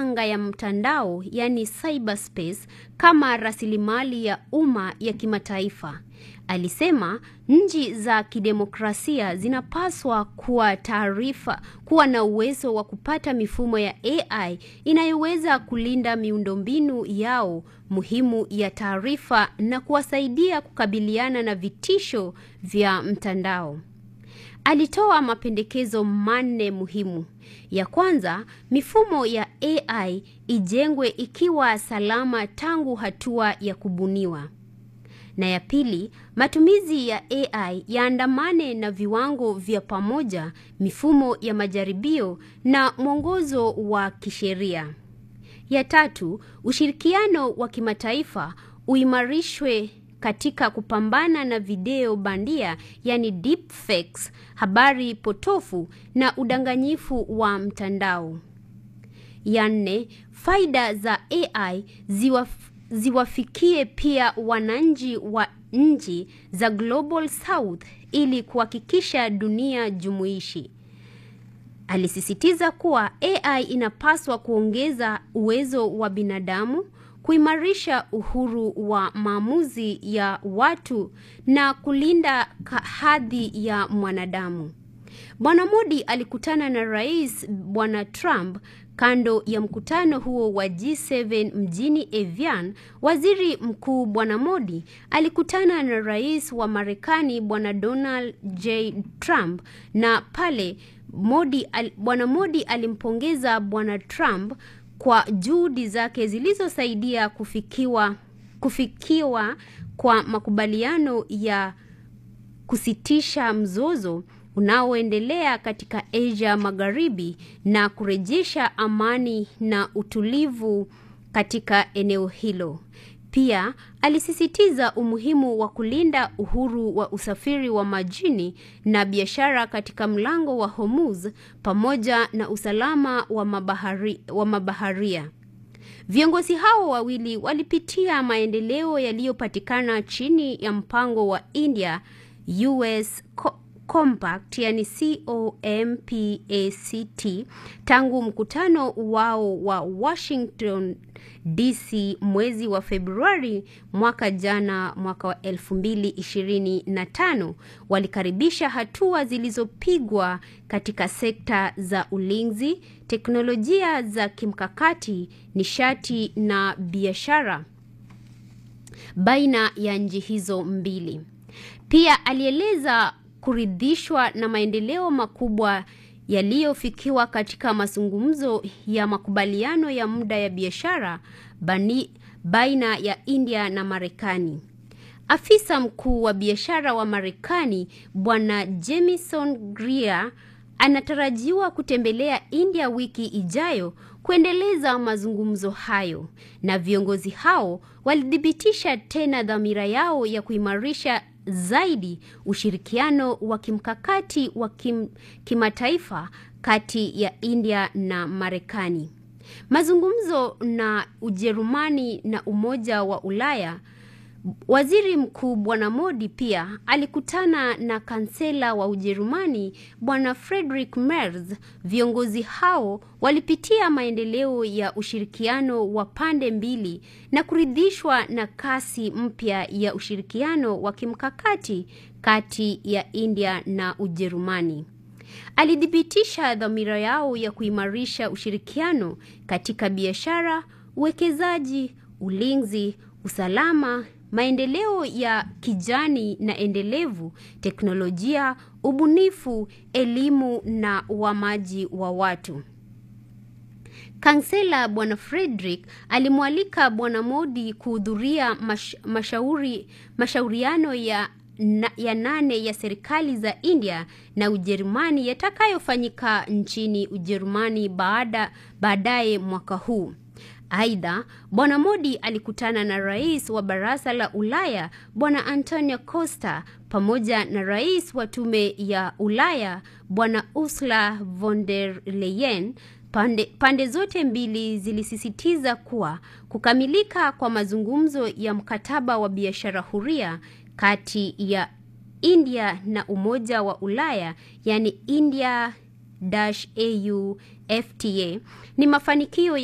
anga ya mtandao yani cyberspace kama rasilimali ya umma ya kimataifa. Alisema nchi za kidemokrasia zinapaswa kuwa taarifa kuwa na uwezo wa kupata mifumo ya AI inayoweza kulinda miundombinu yao muhimu ya taarifa na kuwasaidia kukabiliana na vitisho vya mtandao. Alitoa mapendekezo manne muhimu. Ya kwanza, mifumo ya AI ijengwe ikiwa salama tangu hatua ya kubuniwa. Na ya pili, matumizi ya AI yaandamane na viwango vya pamoja, mifumo ya majaribio na mwongozo wa kisheria. Ya tatu, ushirikiano wa kimataifa uimarishwe katika kupambana na video bandia yani deepfakes, habari potofu na udanganyifu wa mtandao. Ya nne, faida za AI ziwaf, ziwafikie pia wananchi wa nchi za Global South ili kuhakikisha dunia jumuishi. Alisisitiza kuwa AI inapaswa kuongeza uwezo wa binadamu, kuimarisha uhuru wa maamuzi ya watu na kulinda hadhi ya mwanadamu. Bwana Modi alikutana na Rais Bwana Trump kando ya mkutano huo wa G7 mjini Evian. Waziri Mkuu Bwana Modi alikutana na Rais wa Marekani Bwana Donald J Trump na pale Modi al, Bwana Modi alimpongeza Bwana Trump kwa juhudi zake zilizosaidia kufikiwa kufikiwa kwa makubaliano ya kusitisha mzozo unaoendelea katika Asia Magharibi na kurejesha amani na utulivu katika eneo hilo. Pia alisisitiza umuhimu wa kulinda uhuru wa usafiri wa majini na biashara katika mlango wa Hormuz pamoja na usalama wa, mabahari, wa mabaharia. Viongozi hao wawili walipitia maendeleo yaliyopatikana chini ya mpango wa India US Compact yani COMPACT tangu mkutano wao wa Washington DC mwezi wa Februari mwaka jana, mwaka wa 2025. Walikaribisha hatua zilizopigwa katika sekta za ulinzi, teknolojia za kimkakati, nishati na biashara baina ya nchi hizo mbili. Pia alieleza kuridhishwa na maendeleo makubwa yaliyofikiwa katika mazungumzo ya makubaliano ya muda ya biashara baina ya India na Marekani. Afisa mkuu wa biashara wa Marekani Bwana Jamieson Greer anatarajiwa kutembelea India wiki ijayo kuendeleza mazungumzo hayo, na viongozi hao walithibitisha tena dhamira yao ya kuimarisha zaidi ushirikiano wa kimkakati wa kim, kimataifa kati ya India na Marekani. Mazungumzo na Ujerumani na Umoja wa Ulaya. Waziri Mkuu Bwana Modi pia alikutana na kansela wa Ujerumani Bwana Friedrich Merz. Viongozi hao walipitia maendeleo ya ushirikiano wa pande mbili na kuridhishwa na kasi mpya ya ushirikiano wa kimkakati kati ya India na Ujerumani. Alithibitisha dhamira yao ya kuimarisha ushirikiano katika biashara, uwekezaji, ulinzi, usalama maendeleo ya kijani na endelevu, teknolojia, ubunifu, elimu na uhamaji wa watu. Kansela Bwana Frederick alimwalika Bwana Modi kuhudhuria mash, mashauri, mashauriano ya, na, ya nane ya serikali za India na Ujerumani yatakayofanyika nchini Ujerumani baada baadaye mwaka huu. Aidha, Bwana Modi alikutana na rais wa Baraza la Ulaya Bwana Antonio Costa pamoja na rais wa Tume ya Ulaya Bwana Ursula von der Leyen. Pande, pande zote mbili zilisisitiza kuwa kukamilika kwa mazungumzo ya mkataba wa biashara huria kati ya India na Umoja wa Ulaya yani India-AU FTA ni mafanikio